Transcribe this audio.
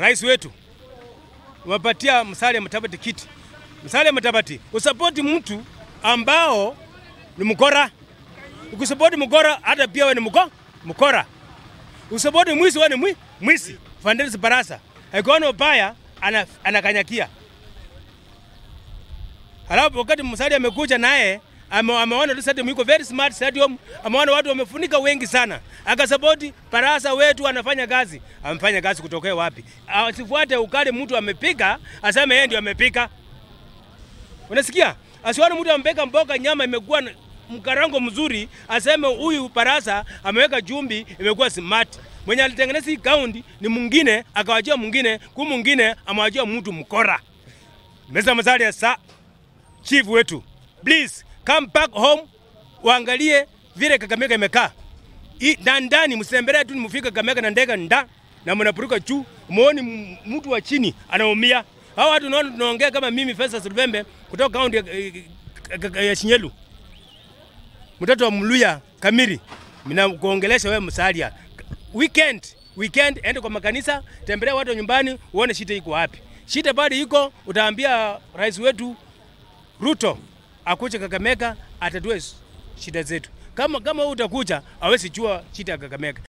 rais wetu wapatia Musalia Mudavadi kiti. Musalia Mudavadi usapoti mtu ambao ni mkora. Ukisapoti mkora, hata pia wewe ni mko mkora. Usapoti mwizi, wewe ni mwi mwizi. Fernandes Barasa akiona ubaya ana, anakanyakia. Halafu wakati Musalia amekuja naye ame, ameona tu stadium iko very smart stadium, ameona watu wamefunika wengi sana, akasapoti Barasa wetu anafanya kazi. Amefanya kazi kutokea wapi? Asifuate ukali, mtu amepika aseme yeye ndio amepika. Unasikia? Asione mtu amepeka mboga nyama imekuwa na- mkarango mzuri, aseme huyu Barasa ameweka jumbi imekuwa smart. Mwenye alitengeneza hii kaundi ni mwingine, akawajia mwingine, ku mwingine amewajia mtu mkora. Mesa Musalia sa chief wetu, please come back home, uangalie vile Kakamega imekaa I- na ndani, msitembelee tu mfika Kakamega na ndege nda na mnapuruka juu, muone m- mtu wa chini anaumia. Hao watu naona tunaongea kama mimi Festus Lubembe kutoka kaunti ya, ya, ya Shinyelu, mtoto wa Mluya Kamiri, mina kuongelesha wewe Musalia. Weekend weekend, ende kwa makanisa, tembelea watu wa nyumbani, uone shida iko wapi. Shida bado iko, utaambia rais wetu Ruto akuje Kakamega atatue shida zetu. Kama kama wewe utakuja, hawezi jua shida ya Kakamega.